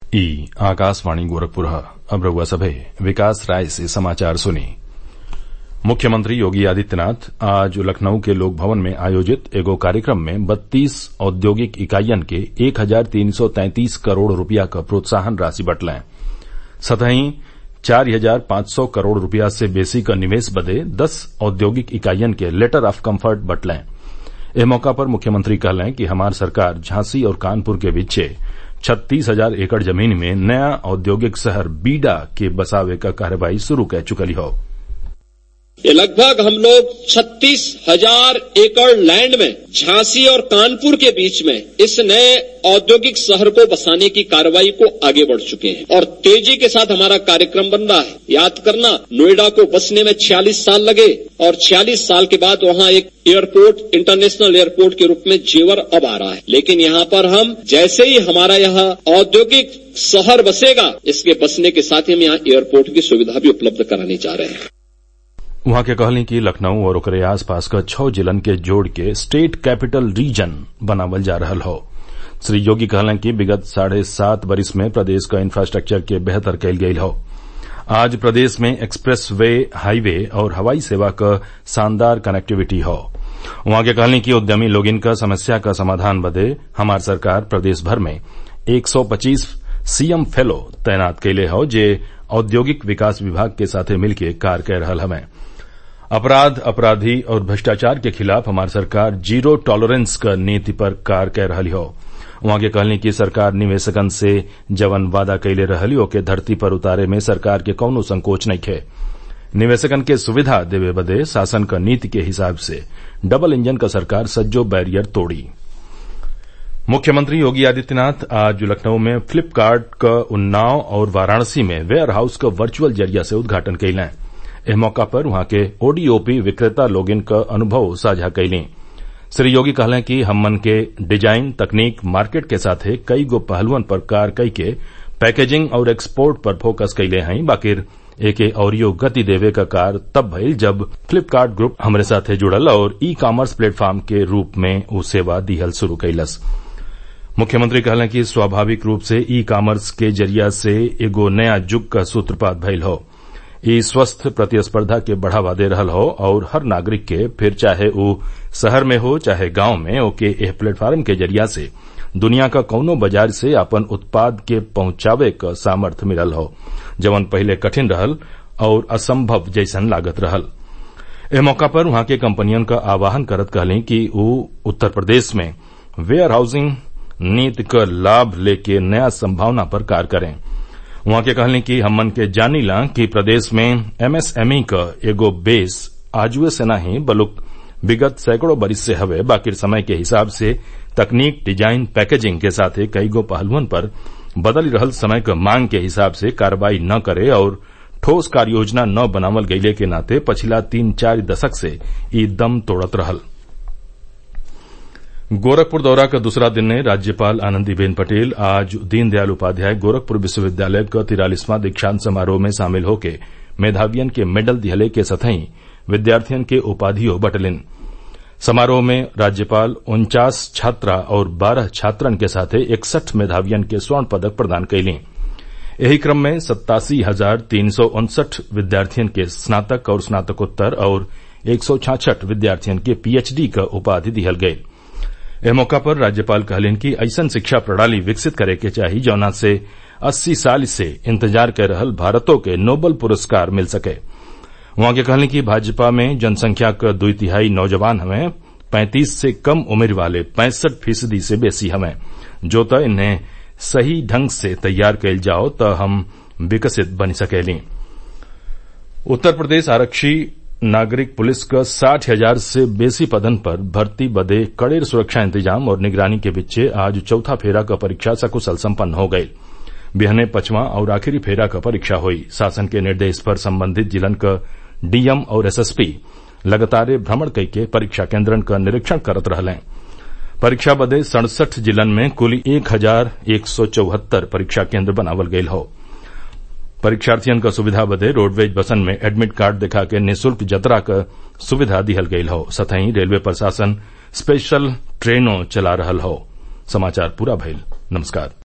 ई आकाशवाणी गोरखपुर अब रउआ सभे विकास राय से समाचार सुनी मुख्यमंत्री योगी आदित्यनाथ आज लखनऊ के लोक भवन में आयोजित एगो कार्यक्रम में बत्तीस औद्योगिक इकाईयन के एक हजार तीन सौ तैंतीस करोड़ रूपया क प्रोत्साहन राशि बटलैं सतही चार हजार पांच सौ करोड़ रूपया से बेसी क निवेश बदे दस औद्योगिक इकाईयन के लेटर ऑफ कम्फर्ट बटलैं एह मौका पर मुख्यमंत्री कहलें कि हमार सरकार झांसी और कानपुर के बीचे छत्तीस हजार एकड़ जमीन में नया औद्योगिक शहर बीडा के बसावे क कार्यवाही शुरू कै चुकली हौ ये लगभग हम लोग छत्तीस हजार एकड़ लैंड में झांसी और कानपुर के बीच में इस नए औद्योगिक शहर को बसाने की कार्रवाई को आगे बढ़ चुके हैं और तेजी के साथ हमारा कार्यक्रम बन रहा है याद करना नोएडा को बसने में छियालीस साल लगे और छियालीस साल के बाद वहां एक एयरपोर्ट इंटरनेशनल एयरपोर्ट के रूप में जेवर अब आ रहा है लेकिन यहाँ पर हम जैसे ही हमारा यहाँ औद्योगिक शहर बसेगा इसके बसने के साथ ही हम यहाँ एयरपोर्ट की सुविधा भी उपलब्ध कराने जा रहे हैं उहाँ के कहली कि लखनऊ और ओकरे आसपास क छौ जिलन के जोड़ के स्टेट कैपिटल रीजन बनावल जा रहल हौ श्री योगी कहलन कि विगत साढ़े सात बरिस में प्रदेश क इंफ्रास्ट्रक्चर के बेहतर कईल गईल हौ आज प्रदेश में एक्सप्रेस वे हाईवे और हवाई सेवा क शानदार कनेक्टिविटी हौ उहाँ के कहली कि उद्यमी लोगिन क समस्या क समाधान बदे हमार सरकार प्रदेश भर में एक सौ पच्चीस सीएम फेलो तैनात कइले हौ जे औद्योगिक विकास विभाग के साथे मिलके कार्य कै रहल हवें अपराध अपराधी और भ्रष्टाचार के खिलाफ हमार सरकार जीरो टॉलरेंस क नीति पर कार्य कै रहली हौ उहाँ के कहली कि सरकार निवेशकन से जवन वादा कइले रहली ओके धरती पर उतारे में सरकार के कौनो संकोच नइखे निवेशकन के सुविधा देवे बदे शासन क नीति के हिसाब से डबल इंजन क सरकार सज्जो बैरियर तोड़ी मुख्यमंत्री योगी आदित्यनाथ आज लखनऊ में फ्लिपकार्ट क उन्नाव और वाराणसी में वेयर हाउस क वर्चुअल जरिया से उद्घाटन कइलें एह मौका पर वहां के ओडीओपी विक्रेता लोगिन क अनुभव साझा कइलीं श्री योगी कहलें कि हमन के डिजाइन तकनीक मार्केट के साथे कई गो पहलुअन पर कार्य कई के पैकेजिंग और एक्सपोर्ट पर फोकस कइले हई बाकिर एके औरियो गति देवे क कार्य तब भइल जब फ्लिपकार्ट ग्रुप हमरे साथे जुड़ल और ई कॉमर्स प्लेटफॉर्म के रूप में उ सेवा दिहल शुरू कइलस मुख्यमंत्री कहलें कि स्वाभाविक रूप से ई कॉमर्स के जरिया से एगो नया जुग क सूत्रपात भइल हौ ई स्वस्थ प्रतिस्पर्धा के बढ़ावा दे रहल हौ और हर नागरिक के फिर चाहे उ शहर में हो चाहे गांव में ओके एह प्लेटफार्म के जरिया से दुनिया क कौनो बाजार से आपन उत्पाद के पहुंचावे क सामर्थ्य मिलल हौ जवन पहिले कठिन रहल और असंभव जैसन लागत रहल एह मौका पर वहां के कंपनियन क आह्वान करत कहली कि उ उत्तर प्रदेश में वेयर हाउसिंग नीति क लाभ लेके नया संभावना पर कार्य करें उहाँ के कहली कि हमन के जानीला कि प्रदेश में एमएसएमई क एगो बेस आजुए से नाही बलुक विगत सैकड़ों बरिस से हवे बाकिर समय के हिसाब से तकनीक डिजाइन पैकेजिंग के साथे कई गो पहलुअन पर बदल रहल समय क मांग के हिसाब से कार्रवाई न करे और ठोस कार्य योजना न बनावल गइले के नाते पछिला तीन चार दशक से ई दम तोड़त रहल गोरखपुर दौरा का दूसरा दिन ने राज्यपाल आनंदीबेन पटेल आज दीनदयाल उपाध्याय गोरखपुर विश्वविद्यालय क तिरालीसवां दीक्षांत समारोह में शामिल होके मेधावियन के मेडल दिहले के सतही विद्यार्थियन के उपाधियों बटलिन समारोह में राज्यपाल उन्चास छात्रा और बारह छात्रन के साथे इकसठ मेधावियन के स्वर्ण पदक प्रदान कइलीं एही क्रम में सत्तासी हजार तीन सौ उनसठ विद्यार्थियन के स्नातक और स्नातकोत्तर और एक सौ छाछठ विद्यार्थियन के पीएचडी क उपाधि दिहल गयी एह मौका पर राज्यपाल कहलिन कि ऐसन शिक्षा प्रणाली विकसित करे के चाही जौना से अस्सी साल से इंतजार कर रहल भारतों के नोबल पुरस्कार मिल सके वहां के कहलिन कि भाजपा में जनसंख्या क दुई तिहाई नौजवान हवें पैंतीस से कम उम्र वाले पैंसठ फीसदी से बेसी हवें जो त इन्हें सही ढंग से तैयार कइल जाओ त हम विकसित बन सकेली उत्तर प्रदेश आरक्षी नागरिक पुलिस क साठ हजार से बेसी पदन पर भर्ती बदे कड़ेर सुरक्षा इंतजाम और निगरानी के बीचे आज चौथा फेरा क परीक्षा सकुशल सम्पन्न हो गयी बिहने पचवां और आखिरी फेरा क परीक्षा हुई शासन के निर्देश पर संबंधित जिलन क डीएम और एसएसपी लगातार भ्रमण कइके परीक्षा केन्द्रन क निरीक्षण करत रहलें परीक्षा बदे सड़सठ जिलन में कुल एक हजार एक सौ चौहत्तर परीक्षा केन्द्र बनावल गयल हौ परीक्षार्थियन क सुविधा बदे रोडवेज बसन में एडमिट कार्ड दिखा के निःशुल्क जतरा क सुविधा दिहल गयल हौ सतही रेलवे प्रशासन स्पेशल ट्रेनों चला रहल हौ समाचार पूरा भइल नमस्कार